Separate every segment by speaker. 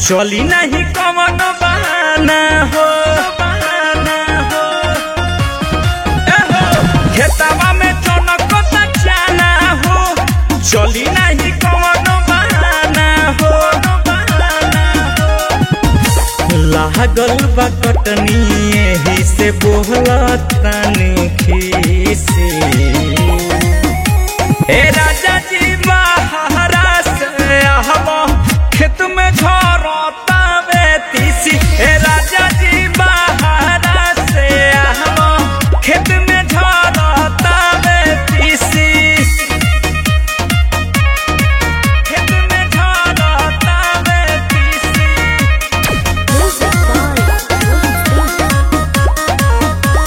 Speaker 1: चली नहीं कवन बहाना हो बहाना हो ए हो, खेतवा में चनकता चाना हो चली नहीं कवन बहाना हो बहाना हो लागल बा कटनी एही से बोहला तनी खीसी ए राजा जी बहारा से आहबो खेत में झरता बेतीसी ए राजा जी बहारा से आहबो खेत में झरता बेतीसी खेत में झरता बेतीसी
Speaker 2: Music by Rohit Singh.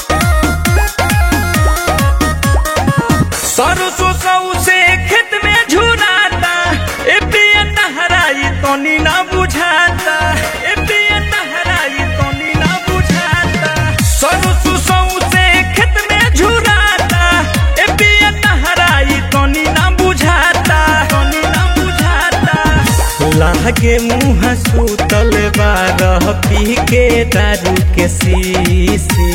Speaker 1: सरसों सौ से खेत में झुराता ए पिया तहराई तनी ना बुझाता ए पिया तहराई तनी ना बुझाता सरसों सौ से खेत में झुराता ए पिया तहराई तनी ना बुझाता तनी ना बुझाता लागे मुँह सुतल बारह पी के दारू के सीसी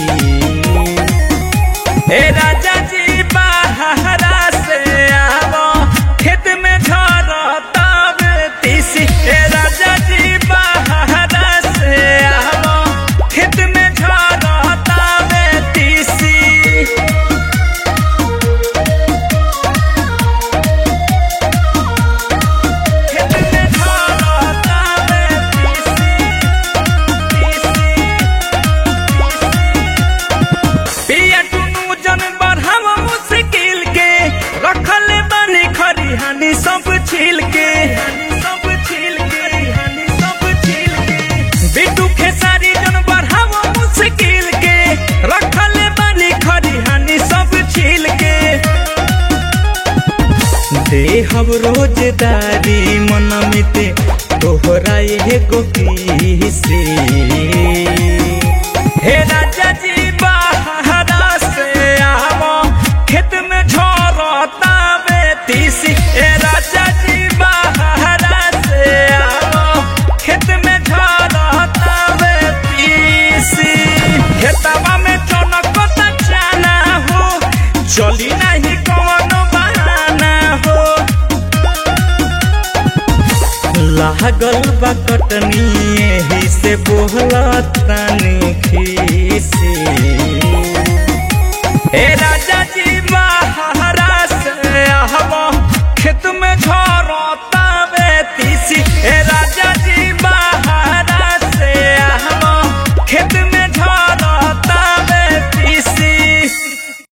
Speaker 1: ए राजा जी बहारा से आवो खेत में झरता बेतीसी ए राजा जी बहारा से आवो खेत में झरता बेतीसी खेत में झरता बेतीसी पिया टुनु जन बढ़ाव मुश्किल के रखल बानी खरिहानी सब छील के सब छील के हानि सब छील के बिटू खेसारी जन बढ़ाव मुश्किल के रखल बानी खरिहानी सब छील के देहब रोजदारी मनमिते तोहरा एगो पीसी हे राजा जी बहारा से आवो खेत में झरता बेतीसी हे राजा जी बहारा से आवो खेत में झरता बेतीसी खेतवा में चनकता चाना हो चली नहीं कौन बहाना हो लागल बा कटनी एही से बोहला तनी खीसी हे राजा